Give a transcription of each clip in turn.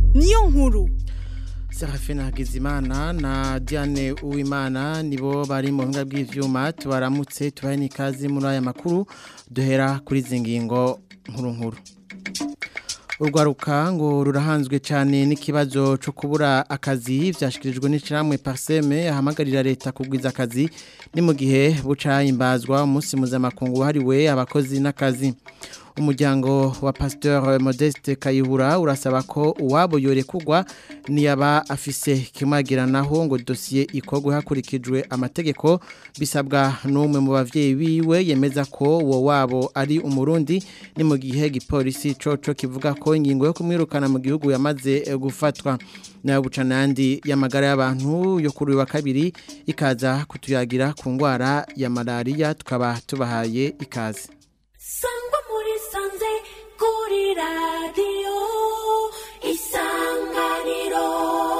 niyo nkuru Serafina Hagizimana na Diane Uwimana nibo bari mu buhinga bw'ivyuma tubaramutse tubahe n'ikazi muri aya makuru duhera kuri zingingo nkuru nkuru urwaruka ngo rurahanzwe cyane n'ikibazo cyo kubura akazi byashyikirijwe n'ishyirahamwe pariseme ahamagarira leta kugwiza akazi ni mu gihe buca imbazwa umunsi mpuzamakungu wahariwe abakozi n'akazi umuryango wa pasteur modeste kayihura urasaba ko uwabo yorekugwa niyaba afise kimwagiranaho ngo dosiye ikorwe hakurikijwe amategeko bisabwa n'umwe mu bavyeyi biwe yemeza ko uwo wabo ari umurundi ni mu gihe gipolisi coco kivuga ko ingingo yo kumwirukana mu gihugu yamaze gufatwa nayo bucanandi y'amagara y'abantu yo kuri wa kabiri ikaza kutuyagira ku ngwara ya malaria tukaba tubahaye ikaze sangwa muri sanze kuri radiyo isanganiro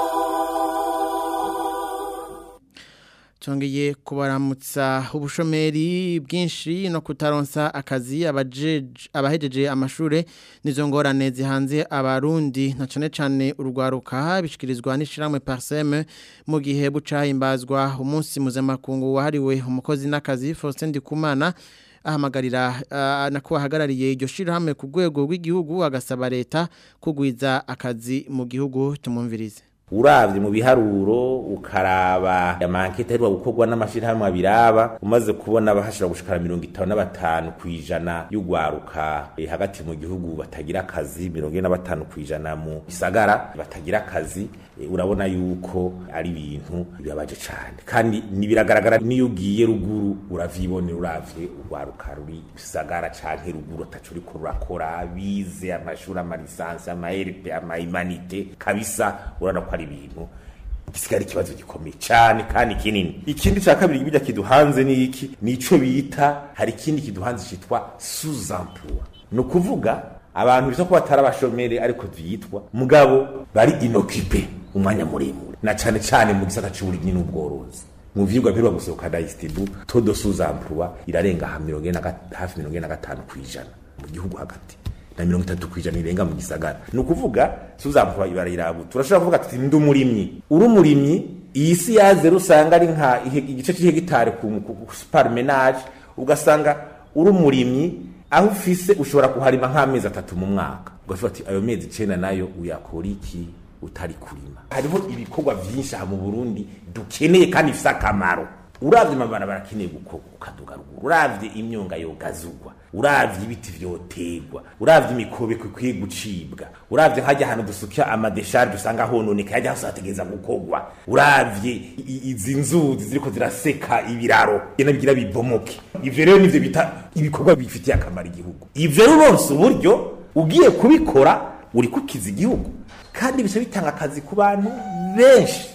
Tongeye kubaramutsa ubushomeri bwinshi no kutaronsa akazi abahejeje amashure nizo ngorane zihanze abarundi na cane cane urwaruka bishikirizwa n'ishiramwe Parseme mu gihe buca himbazwa umunsi mpuzamakungu wahariwe umukozi n'akazi Faustin Ndikumana ahamagarira uh, nako ahagarariye iryo shirahamwe ku rwego rw'igihugu agasaba leta kugwiza akazi mu gihugu tumumvirize uravye mu biharuro ukaraba amankete aheruka gukorwa n'amashirahamwe abiraba umaze kubona bahashira gushikara mirongo itanu na batanu kw'ijana y'ugwaruka e, hagati mu gihugu batagira akazi mirongo ine na batanu kw'ijana mu gisagara batagira akazi e, urabona yuko ari ibintu bibabaje cane kandi nibiragaragara niyo ugiye ruguru uravyibonera uravye urwaruka ruri gisagara canke ruguru ataco uriko rurakora bize amashuri amalisansi amaherpe amahimanite kabisa urabona ko ari ibintu gisigara ikibazo gikomeye cyane kandi kinini ikindi cya kabiri bijya kiduhanze ni iki nico bita hari ikindi kiduhanze cyitwa sous-emploi ni ukuvuga abantu bisa ko batari abashomeri ariko vyitwa mugabo bari inokipe umwanya muremure na cyane cyane mu gisata c'uburimyi n'ubworozi mu vyigwa mperwa gusohoka na istibu todo sous-emploi irarenga hafi mirongo ine na gatanu kw'ijana mu gihugu hagati na mirongo itatu kwijana irenga mu gisagara ni ukuvuga suzampuwa ibarayirabu turashobora kuvuga tuti ndi umurimyi uri umurimyi iyi si yaze rusanga ari nka igice c'ihegitari ku supermenage ugasanga uri umurimyi aho ufise ushobora kuharima nk'amezi atatu mu mwaka ugavuga ati ayo mezi icenda nayo uyakora iki utari kurima hariho ibikorwa vyinshi aha mu burundi dukeneye kandi bifise akamaro uravye amabarabara akeneye gukorwa ukaduga ruguru uravye imyonga yogazugwa uravye ibiti vyotegwa uravye imikobeko ikwiye gucibwa uravye nkajya ahantu dusukya amadesharge usanga hononeka hajya hose hategereza gukorwa uravye izi nzuzi ziriko ziraseka ibiraro gena bigira bibomoke ivyo rero nivyo bita ibikorwa bifitiye akamaro igihugu ivyo rero uronse uburyo ugiye kubikora uri kukiza igihugu kandi bica bitanga akazi ku bantu benshi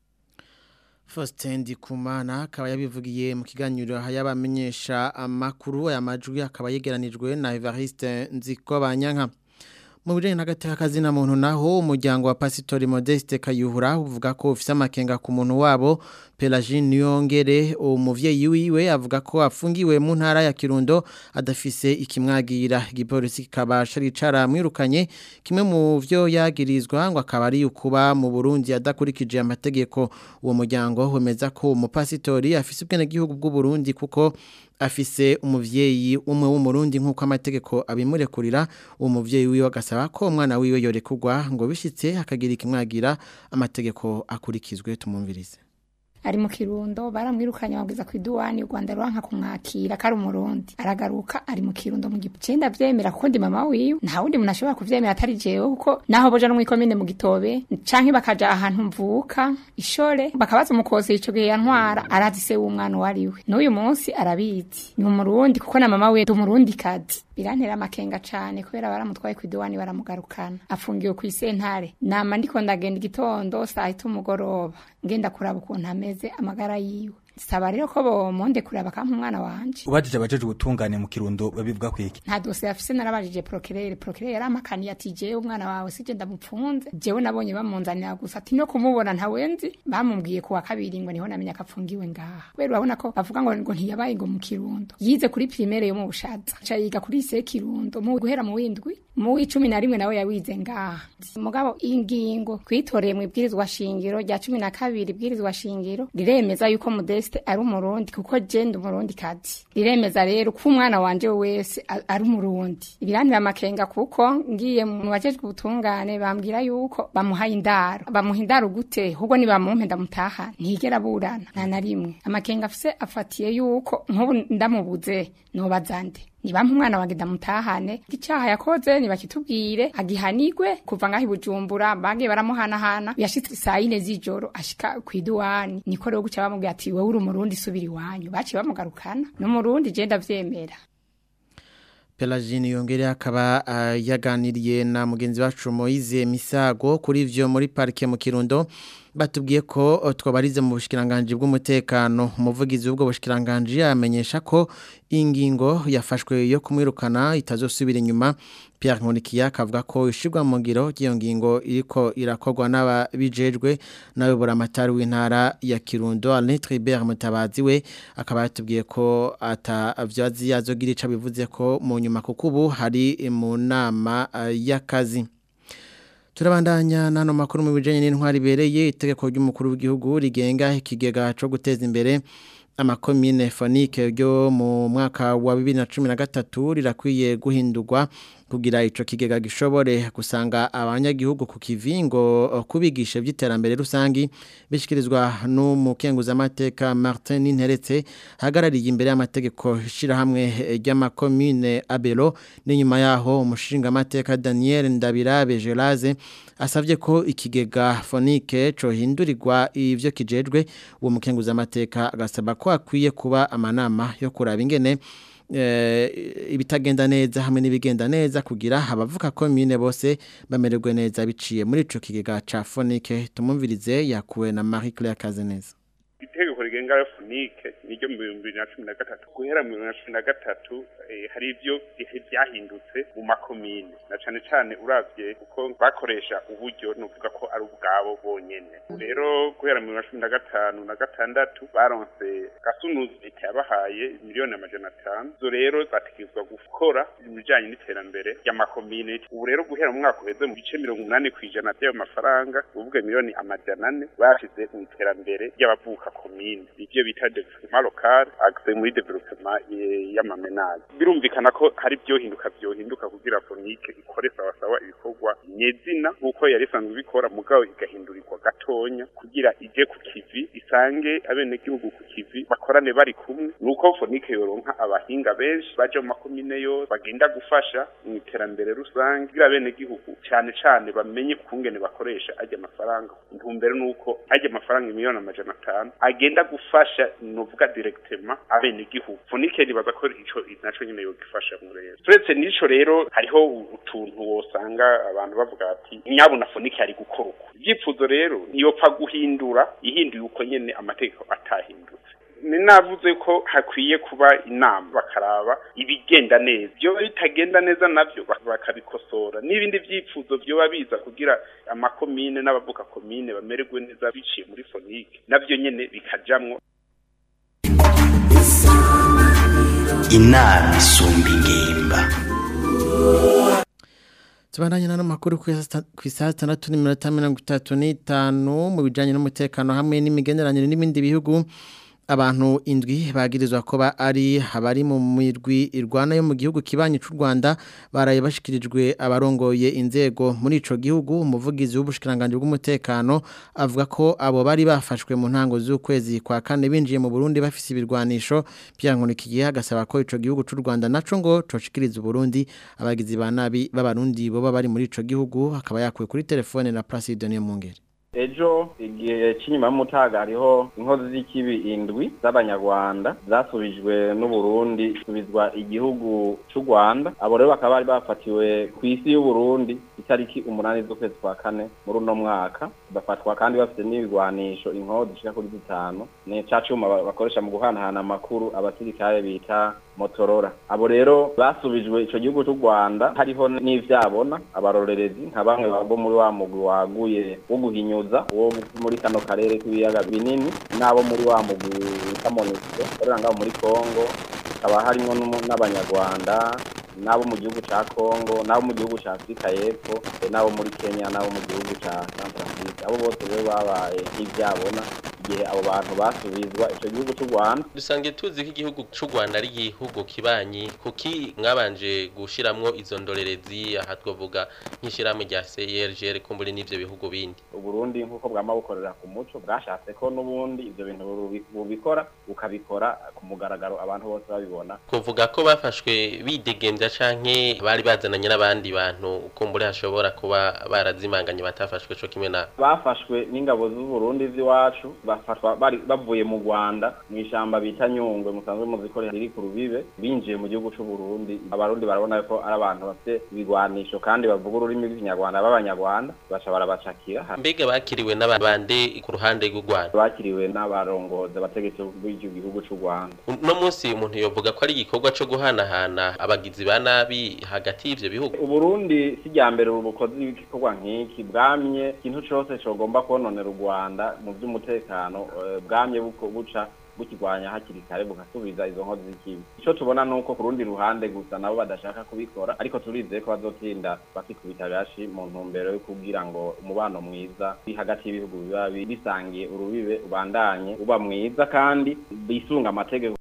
Faustin Ndikumana akaba yabivugiye mu kiganiro y'abamenyesha amakuru aya majwi akaba yegeranijwe na Evariste Nzikobanyanka mu bijanye n'agati k'akazi na muntu naho umuryango wa Pasitori Modeste Kayuhura uvuga ko ufise amakenga ku muntu wabo Pelagine Niyongere umuvyeyi wiwe avuga ko afungiwe mu ntara ya Kirundo adafise ikimwagira igipolisi kikabasha ricara mwirukanye kimwe mu vyo yagirizwa ngo akaba ari ukuba mu Burundi adakurikije amategeko uwo muryango wemeza ko umupasitori afise ubwene gihugu bw'u Burundi kuko afise umuvyeyi umwe w'umurundi nk'uko amategeko abimurekurira uwo muvyeyi wiwe agasaba ko umwana wiwe yorekugwa ngo bishitse akagira ikimwagira amategeko akurikizwe tumumvirize ari mu kirundo baramwirukanye babwiza ku iduwani u Rwanda ruranka kumwakira kari umurundi aragaruka ari mu kirundo mu gipo cenda vyemera kuko ndi mama wiwe nta wundi muntu ashobora kuvyemera atari jewe kuko naho boja no mwikomine mu gitobe canke bakaja ahantu mvuka ishore bakabaza umukozi ico gihe yantwara arazi se w'umwana wariwe n'uyu munsi arabizi ni umurundi kuko na mama wiwe umurundi kazi birantera amakenga cane kubera baramutwaye ku iduwani baramugarukana afungiwe ku isentare nama ndiko ndagenda igitondo saa hita umugoroba ngenda kuraba ukuntu ameze amagara yiwe saba rero ko bomonde kuraba bakampa umwana wanje ubajije abajeje ubutungane mu kirundo babivuga kwiki nta dosiye afise narabajije procureur procureur yarampakaniye ati jewe umwana wawe sije ndamupfunze jewe nabonye bamunzanira gusa ati no kumubona ntawenzi bamubwiye kuwa kabiri ngo niho namenya ko apfungiwe ngaha kubera urabona ko bavuga ngo ngo ntiyabaye ngo mu kirundo yize kuri primaire yo mu bushaza aca yiga kuri lycée kirundo mu guhera mu windwi mu w'icumi na rimwe nawe yawize ngaha mugabo ingingo twitoreye mu ibwirizwa shingiro rya cumi na kabiri ibwirizwa shingiro riremeza yuko modeste ari umurundi kuko jenda umurundi kazi riremeza rero ko umwana wanje wese a- ari umurundi ibiranira amakenga kuko ngiye mu bajejwe ubutungane bambwira yuko bamuhaye indaro bamuha indaro gute ahubwo nibamumpe ndamutaha ntigera aburana nta na rimwe amakenga afise afatiye yuko nk'ubu ndamubuze nobaza nde nibampa umwana wanjye ndamutahane icyaha yakoze ntibakitubwire agihanigwe kuva ngaho i bujumbura bagiye baramuhanahana yashitse saa yine z'ijoro ashika ku iduwani niko rero guca bamubwira ati wowe uri umurundi subira iwanyu baciye bamugarukana n'umurundi je ndavyemera Pelagine yongere akaba uh, yaganiriye na mugenzi wacu Moize Misago kuri ivyo muri parike mu Kirundo batubwiye ko uh, twabarize mu bushikiranganje bw'umutekano umuvugizi w'ubwo bushikiranganje yamenyesha ko ingingo yafashwe yo kumwirukana itazosubira inyuma Pierre Nkonikiya akavuga ko ishirwa mu ngiro ry'iyo ngingo iriko irakorwa n'ababijejwe nawe buramatari w'intara ya Kirundo Alain Tribert Mutabazi we akaba yatubwiye ko atavyazi yazogira ica bivuze ko mu nyuma kuko ubu hari mu nama uh, y'akazi Turabandanya nano makuru mu bijanye n'intwari bereye itegeko ry'umukuru w'igihugu rigenga ikigega cyo guteza imbere amakomine fonike ryo mu mwaka wa 2013 rirakwiye guhindurwa kugira ico kigega gishobore gusanga abanyagihugu ku kivingo kubigisha by'iterambere rusangi bishikirizwa n'umukenguza amateka Martin Ninteretse hagarariye imbere y'amategeko shira hamwe ry'amakomine Abelo n'inyuma yaho umushinga amateka Daniel Ndabirabe Gelaze asavye ko ikigega fonike co hindurirwa ivyo kijejwe uwo mukenguza amateka agasaba ko akwiye kuba amanama yo kuraba ingene ibitagenda neza hamwe n'ibigenda neza kugira abavuka komine bose bamererwe neza biciye muri ico kigega ca fonike tumumvirize yakuwe na Marie Claire Kazeneza itegeko rigenga fonike niryo mu bihumbi bibiri na cumi na gatatu guhera mu bibiri na cumi na gatatu hari ibyo byahindutse mu makomine na cane cane uravye kuko bakoresha uburyo nuvuga ko ari ubwabo bonyene rero guhera mu bibiri na cumi na gatanu na gatandatu baronse gasunuzi leta yabahaye miliyoni amajana atanu zo rero bategerezwa gukora ibijanye n'iterambere ry'amakomine ubu rero guhera mu mwaka uheze mu bice mirongo umunani kw'ijana by'ayo mafaranga uvuga miliyoni amajana ane bashize mu iterambere ry'abavuka komine ivyo bita development local axe muri development y'amamenaje birumvikana ko hari byohinduka byohinduka kugira fonike ikore sawa sawa ibikorwa nyezina nkuko yari isanzwe ibikora mugabo igahindurirwa gatonya kugira ije ku kivi isange abene gihugu ku kivi bakorane bari kumwe nuko fonike yoronka abahinga benshi baje mu makomine yose bagenda gufasha mu iterambere rusange kugira abene gihugu cyane cyane bamenye kungene bakoresha ajya amafaranga intumbero nuko ajya amafaranga miliyoni amajana atanu agenda gufasha novuga directement abene gihugu fonike ribaza ko ico naco nyene yogifasha mu rero turetse n'ico rero hariho utuntu wosanga abantu bavuga ati nyabo na fonike ari gukora uko ibyifuzo rero ntiyopfa guhindura ihinduye uko nyene amategeko atahindutse ni navuze ko hakwiye kuba inama bakaraba ibigenda neza byo bitagenda neza navyo bakabikosora n'ibindi vyifuzo byoba biza kugira amakomine n'abavuka komine bamererwe neza biciye muri fonike navyo nyene bikajamwo inama isumba ingimba Tubandanye nano makuru ku isaha 6:35 mu bijanye n'umutekano hamwe n'imigenderanire n'ibindi bihugu abantu indwi bagirizwa ko ba ari abari mu mirwi irwana yo mu gihugu kibanyi cy'u Rwanda baraye bashikirijwe abarongoye inzego muri ico gihugu umuvugizi w'ubushikiranganje bw'umutekano avuga ko abo bari bafashwe mu ntango z'ukwezi kwa kane binjiye mu Burundi bafise ibirwanisho byankurikiye agasaba ko ico gihugu cy'u Rwanda naco ngo coshikiriza Burundi abagizi ba nabi b'abarundi bo bari muri ico gihugu akaba yakuwe kuri telefone na Placide Niyo Mungere ejo igihe cy'inyuma y'umutaga hariho inkozi z'ikibi indwi z'abanyarwanda zasubijwe n'uburundi subizwa igihugu cy'u rwanda abo rero bakaba bari bafatiwe ku isi y'uburundi itariki umunani z'ukwezi kwa kane muri uno mwaka bafatwa kandi bafite n'ibigwanisho inkozi zishika kuri zitanu ni ca cuma bakoresha mu guhanahana amakuru abasirikare bita motorora abo rero basubijwe ico gihugu cy'u rwanda hariho n'ivyabona abarorerezi nka bamwe bo muri wa mugwi waguye wo guhinyuza wo muri kano karere k'ibiyaga binini n'abo muri wa mugwi wita monisco ukorera ngaho muri kongo hakaba harimwo n'abanyarwanda n'abo mu gihugu ca kongo n'abo mu gihugu ca afurika y'epfo n'abo muri kenya n'abo mu gihugu ca centrafrique abo bose rero babaye nk'ivyabona igihe abo bantu basubizwa ico gihugu cy'u Rwanda dusange tuzi ko igihugu cy'u Rwanda ari igihugu kibanyi kuki mwabanje gushiramwo izo ndorerezi aha twavuga nk'ishiramwe rya CIRGL kumburi n'ivyo bihugu bindi Uburundi nkuko bwama bukorera ku muco bwashatse ko n'ubundi ivyo bintu bubikora ukabikora ku mugaragaro abantu bose babibona kuvuga ko bafashwe bidegembya canke bari bazananye n'abandi bantu kumburi hashobora kuba barazimanganye batafashwe co kimwe na bafashwe n'ingabo z'u Burundi z'iwacu bafatwa bari bavuye mu Rwanda mu ishamba bita Nyungwe musanzwe muzikorera riri ku rubibe binjiye mu gihugu cy'u Burundi abarundi barabona ko ari abantu bafite ibigwanisho kandi bavuga ururimi rw'ikinyarwanda b'abanyarwanda baca barabacakira mbega bakiriwe n'abandi ku ruhande rw'u Rwanda bakiriwe n'abarongozi abategetsi b'icyo gihugu cy'u Rwanda no munsi umuntu yovuga ko ari igikorwa cyo guhanahana abagizi ba nabi hagati y'ivyo bihugu Uburundi si rya mbere ubukozi bw'igikorwa nk'iki bwamye ikintu cose cogomba kononera u Rwanda mu by'umutekano bwamye buca bukigwanya hakiri kare bugasubiza izo nkozi z'ikibi icyo tubona ni uko ku rundi ruhande gusa nabo badashaka kubikora ariko turizeye ko bazotinda bakikubita gashi mu ntumbero yo kugira ngo umubano mwiza hagati y'ibihugu biba bisangiye urubibe ubandanye uba mwiza kandi bisunga amategeko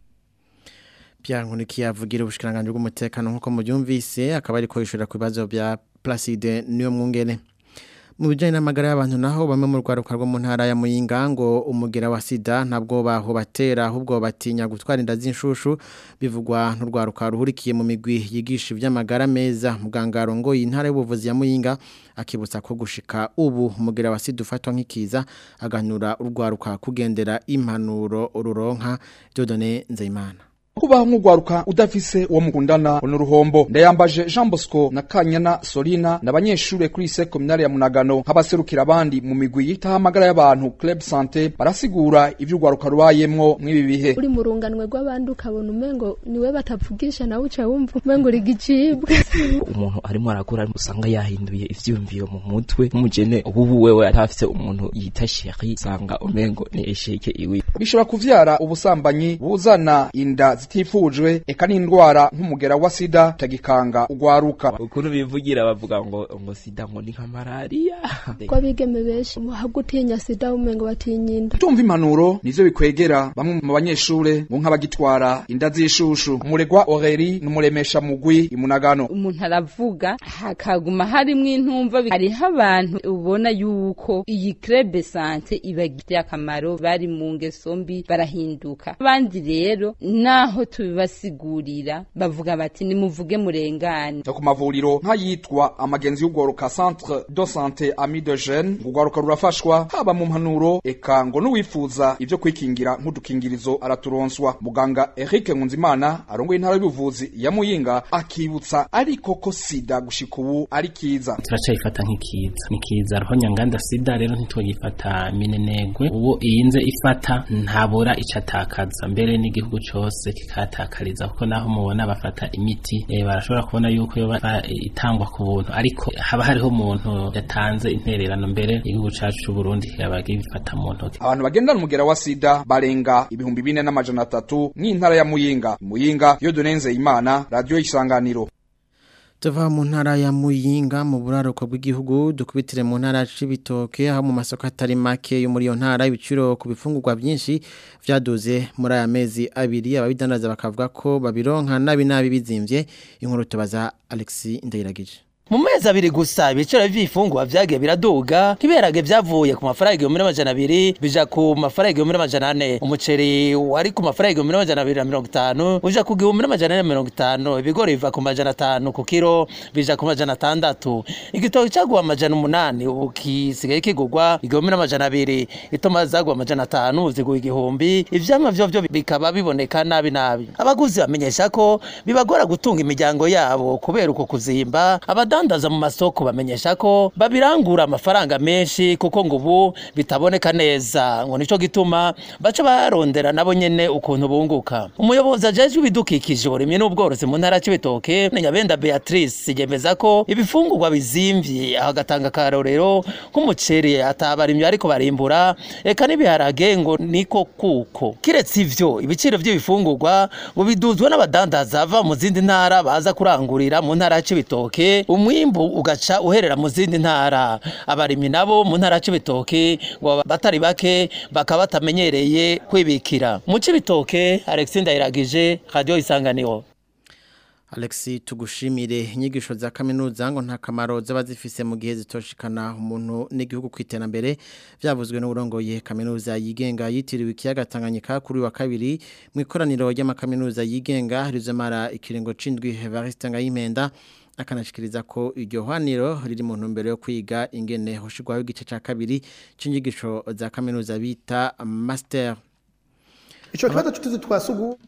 Pierre Nkunikiye avugira ubushikiranganje bw'umutekano nkuko mubyumvise akaba ariko yishura ku bibazo bya Placide niyo mwungene mu bijyanye n'amagara y'abantu naho bamwe mu rwaruka rwo mu ntara ya muyinga ngo umugera wa sida ntabwo baho batera ahubwo batinya gutwara inda z'inshushu bivugwa n'urwaruka ruhurikiye mu migwi yigisha iby'amagara meza muganga arongoye intara y'ubuvuzi ya muyinga akibutsa ko gushika ubu umugera wa sida ufatwa nk'ikiza aganura urwaruka kugendera impanuro ururonka Dieudonne Nzeyimana kubaho nk'ugwaruka udafise uwo mukundana n'uruhombo ndayambaje Jean Bosco na Kanyana Solina n'abanyeshure kuri lycée communale ya Munagano nk'abaserukira abandi mu migwi yitaho amagara y'abantu Club Santé barasigura ivyo ugwaruka rubayemwo mw'ibi bihe uri mu runganwe rw'abandi ukabona umengo niwe batavugisha nawe uca wumva umengo uri gicibwa umuntu arimo arakura usanga yahinduye ivyiyumviro mu mutwe nk'umugene ubu wewe atafise umuntu yita sheri usanga umengo ni esheke iwe bishobora kuvyara ubusambanyi buzana inda zitifujwe eka n'indwara nk'umugera wa sida tagikanga ugwaruka ukuntu bivugira bavuga ngo ngo sida ngo ni nka malaria ko abigeme benshi hagutinya sida umengo batinya inda tumva impanuro nivyo bikwegera bamwe mu banyeshure bo nk'abagitwara inda z'ishushu umuregwa Aurélie n'umuremesha mugwi imunagano umuntu aravuga hakaguma harimwo intumva hariho abantu ubona yuko iyi crebe sante ibagiriye akamaro bari mu ngeso mbi barahinduka abandi rero naho tubibasigurira bavuga bati nimuvuge murengane ku mavuriro nk'ayitwa amagenzi y'ugwaruka centre de santé ami de jeune ugwaruka rurafashwa haba mu mpanuro eka ngo n'uwifuza ivyo kwikingira nk'udukingirizo araturonswa muganga Eric Nkunzimana arongoye intara y'ubuvuzi ya Muyinga akibutsa ariko ko sida gushika ubu ari kiza turacayifata nk'ikiza ni kiza roho nyanganda sida rero ntitwagifata minenegwe uwo iyinze ifata ntabura icatakaza mbere n'igihugu cose kikatakariza kuko naho mubona bafata imiti e, barashobora kubona yuko yo itangwa ku buntu ariko haba hariho umuntu yatanze intererano mbere igihugu cacu c'u Burundi kikaba gifata mu ntoki abantu bagendana umugera wa sida barenga ibihumbi bine n'amajana atatu mw'intara ya Muyinga Muyinga yo donenze imana radio isanganiro tuva mu ntara ya muyinga mu buraruko bw'igihugu dukubitire mu ntara y'ibitoke aho mu masoko atari make yo muri iyo ntara ibiciro ku bifungurwa byinshi byaduze muri aya mezi abiri ababidandaza bakavuga ko babironka nabi nabi bizimbye inkuru tubaza Alexis Ndayiragije mu mezi abiri gusa ibiciro vy'ifungwa vyagiye biraduga nk'ibiharage vyavuye ku mafaranga igihumbi n'amajana abiri bija ku mafaranga igihumbi n'amajana ane umuceri wari ku mafaranga igihumbi n'amajana abiri na mirongo itanu uja ku gihumbi n'amajana ane na mirongo itanu ibigori biva ku majana atanu ku kiro bija ku majana atandatu igitoki caguha amajana umunani ubu kisigaye kigurwa igihumbi n'amajana abiri itomati zaguha amajana atanu ziguha igihumbi ivyamwa vyovyo bikaba biboneka nabi nabi abaguzi bamenyesha ko bibagora gutunga imiryango yabo kubera uko kuzimba abadandaza mu masoko bamenyesha ko babirangura amafaranga menshi kuko ngo ubu bitaboneka neza ngo nico gituma baca barondera nabo nyene ukuntu bunguka umuyobozi ajejwe ibidukikije uburimyi n'ubworozi mu ntara c'ibitoke nyabenda beatrice yemeza ko ibifungurwa bizimvye aho agatanga akarorero nk'umuceri atabarimyi ariko barimbura eka n'ibiharage ngo niko kuko kiretse ivyo ibiciro vy'ibifungurwa ngo biduzwa n'abadandaza bava mu zindi ntara baza kurangurira mu ntara c'ibitoke umwimbu ugaca uherera mu zindi ntara abarimyi nabo mu ntara c'ibitoke ngo batari bake bakaba batamenyereye kwibikira mu c'ibitoke Alexis Ndayiragije radio isanganiro Alexi tugushimire inyigisho za kaminuza ngo nta kamaro zaba zifise mu gihe zitoshikana umuntu n'igihugu kwiterambere byavuzwe n'urongoye kaminuza yigenga yitiriwe ikiyaga Tanganyika kuri wa kabiri mu ikoraniro ry'amakaminuza yigenga rizomara ikiringo cindwi Evariste Ngayimenda akanashikiriza ko iryo hwaniro riri mu ntumbero yo kwiga ingene hoshigwaho igice ca kabiri c'inyigisho za kaminuza bita master ico kibazo tuzi twasugu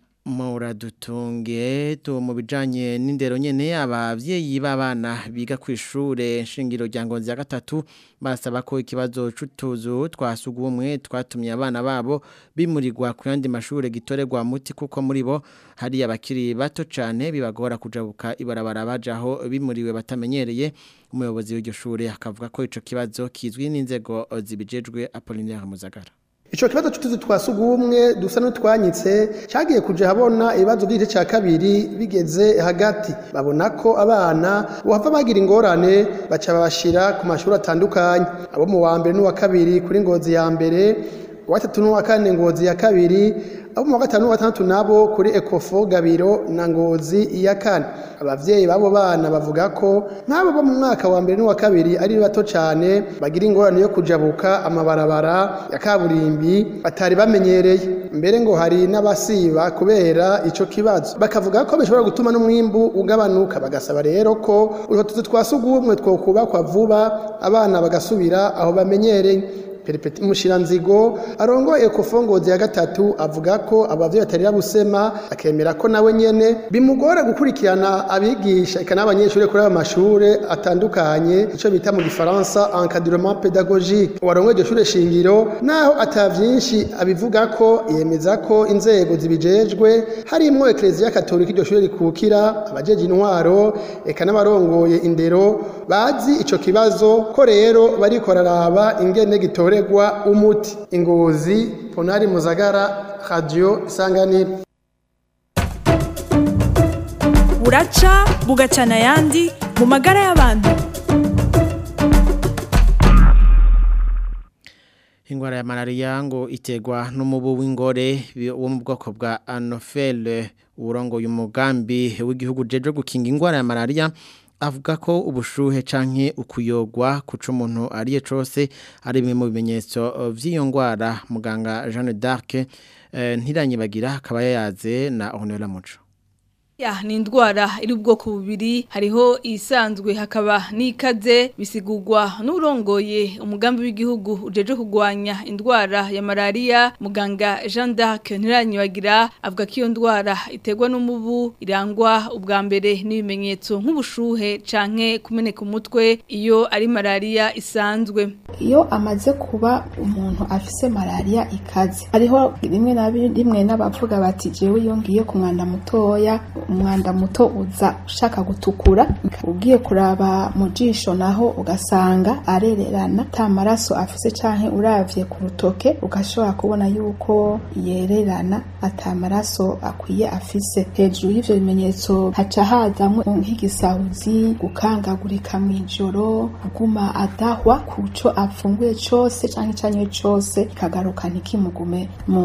Muradutunge tu mu bijanye n'indero nyene abavyeyi b'abana biga ku ishure nshingiro rya Ngonzi ya gatatu basaba ko ikibazo c'utuzu twasugumwe twatumye abana babo bimurirwa ku yandi mashure gitorerwa muti kuko muri bo hari abakiri bato cane bibagora kujabuka ibarabara bajaho bimuriwe batamenyereye umuyobozi w'iryo shure akavuga ko ico kibazo kizwi n'inzego zibijejwe Apollinaire Muzagara Ico kibazo tutuzi twasugumwe dusa n'utwanyitse cyagiye kuje habona ibibazo by'igice cya kabiri bigeze hagati babona ko abana bava bagira ingorane baca babashira ku mashuri atandukanye abo mu wa mbere n'uwa kabiri kuri ngozi ya mbere uwa gatatu n'uwa kane ngozi ya kabiri abo mu wa gatanu n'uwa gatandatu nabo kuri ekofo gabiro na ngozi ya kane abavyeyi babo bana bavuga ko nk'abo bo mu mwaka wa mbere n'uwa kabiri ari bato cyane bagira ingorane yo kujabuka amabarabara ya kaburimbi batari bamenyereye mbere ngo hari n'abasiba kubera ico kibazo bakavuga ko bishobora gutuma n'umwimbu ugabanuka bagasaba rero ko utwo tuzu twasugumwe twokubakwa vuba abana bagasubira aho bamenyereye Peripeti Mushiranzigo arongoye ekofongozi ya gatatu avuga ko abavyeyi batarira busema akemera ko nawe nyene bimugora gukurikirana abigisha eka n'abanyeshuri kuri aba mashure atandukanye ico bita mu gifaransa encadrement pédagogique warongoye iryo shure shingiro naho atavyinshi abivuga ko yemeza ko inzego zibijejwe harimwo ekleziya katolika iryo shure rikukira abajeje intwaro eka n'abarongoye indero bazi ico kibazo ko rero bariko raraba ingene gitore kuregwa umuti ingozi ponari muzagara radio isanganiro buraca bugacana ayandi mu magara y'abantu ingwara ya malaria ngo iterwa n'umubu w'ingore wo mu bwoko bwa anofele urongoye umugambi w'igihugu jeje gukinga ingwara ya malaria avuga ko ubushuhe canke ukuyogwa kuca umuntu ariye cose ari bimwe mu bimenyetso vy'iyo ngwara muganga Jeanne d'Arc eh, ntiranyibagira akaba yayaze na Honora Muco Ya ni indwara iri ubwoko bubiri hariho isanzwe hakaba n'ikaze bisigurwa n'urongoye umugambi w'igihugu ujeje kugwanya indwara ya malaria muganga Jean d'Arc ntiranyibagira avuga ko iyo ndwara iterwa n'umubu irangwa ubwa mbere n'ibimenyetso nk'ubushuhe canke kumeneka umutwe iyo ari malaria isanzwe iyo amaze kuba umuntu afise malaria ikaze hariho rimwe na rimwe n'abavuga bati jewe iyo ngiye ku mwanda mutoya umwanda muto uza ushaka gutukura ugiye kuraba mu jisho naho ugasanga arererana ta maraso afise canke uravye ku rutoke ugashobora kubona yuko yererana ata maraso akwiye afise hejuru y'ivyo bimenyetso haca hazamwo nk'igisahuzi gukangagurika mw'ijoro aguma adahwa kuco afunguye cose canke icanywe cose kagaruka ntikimugume mu nda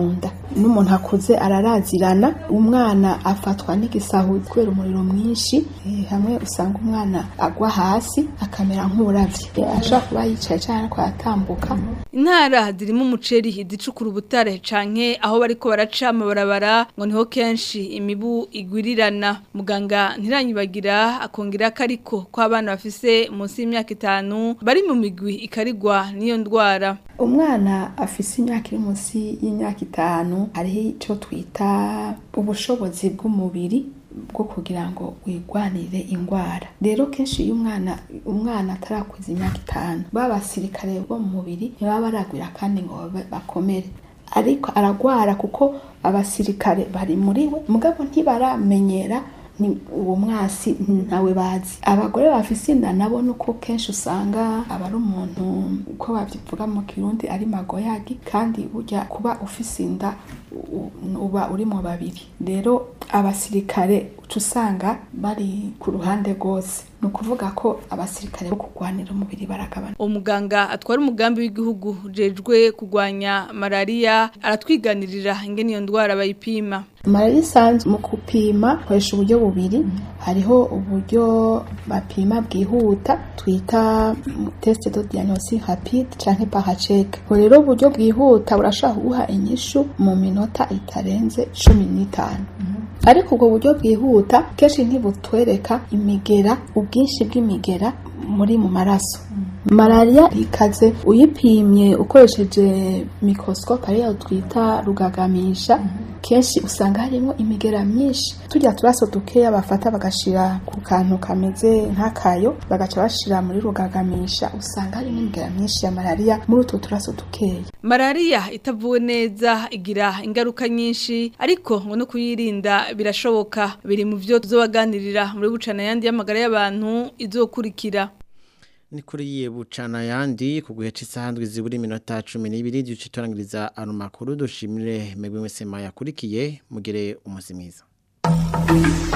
n'umuntu akuze ararazirana umwana afatwa n'igisahuzi kubera umuriro mwinshi eh, hamwe usanga umwana agwa hasi akamera nk'uravye Eh, ashobora kuba yicaye cyangwa ariko aratambuka Intara zirimo umuceri izicukura ubutare canke aho bariko baraca amabarabara ngo niho kenshi imibu igwirirana muganga ntiranyibagira akongera ko ariko ko abana bafise munsi y'imyaka itanu bari mu migwi ikarigwa n'iyo ndwara umwana afise imyaka iri munsi y'imyaka itanu hariho icyo twita ubushobozi bw'umubiri bwo kugira ngo wigwanire indwara rero kenshi iyo umwana umwana atarakuza imyaka itanu ba basirikare bo mu mubiri ntibaba baragwira kandi ngo babe- bakomere ariko aragwara kuko abasirikare bari muri we mugabo ntibaramenyera ni uwo mwasi ntawe bazi abagore bafise inda nabo nuko kenshi usanga aba ari umuntu uko babivuga mu kirundi ari magoyagi kandi burya kuba ufise inda u- uba uri mu babiri rero abasirikare uca usanga bari ku ruhande rwose ni ukuvuga ko abasirikare bo kurwanira umubiri baragabana umuganga atwara umugambi w'igihugu ujejwe kurwanya malaria aratwiganirira ingene iyo ndwara bayipima malariya isanzwe mu gupima koresha uburyo bubiri hariho uburyo bapima bwihuta twita test de diagnostic rapide canke paracheke ubwo rero uburyo bwihuta burashobora kuguha inyishu mu minota itarenze cumi n'itanu ariko ubwo buryo bwihuta kenshi ntibutwereka imigera ubwinshi bw'imigera muri mu maraso malariya ikaze uyipimye ukoresheje microscope ariyo twita rugagamisha kenshi usanga harimo imigera myinshi tujya turaso dukeya bafata bagashira ku kantu kameze nk'akayo bagaca bashira muri rugagamisha usanga harimo imigera myinshi ya malariya muri utwo turaso dukeya Malaria itavuwe neza igira ingaruka nyinshi ariko ngo no kuyirinda birashoboka biri mu byo tuzobaganirira muri bucana yandi y'amagara y'abantu izokurikira ni kuri yiye bucana yandi ku gihe cy'isahandwe zibura iminota cumi n'ibiri duce turangiriza ano makuru dushimire mwebwe mwese mwayakurikiye mugire umunsi mwiza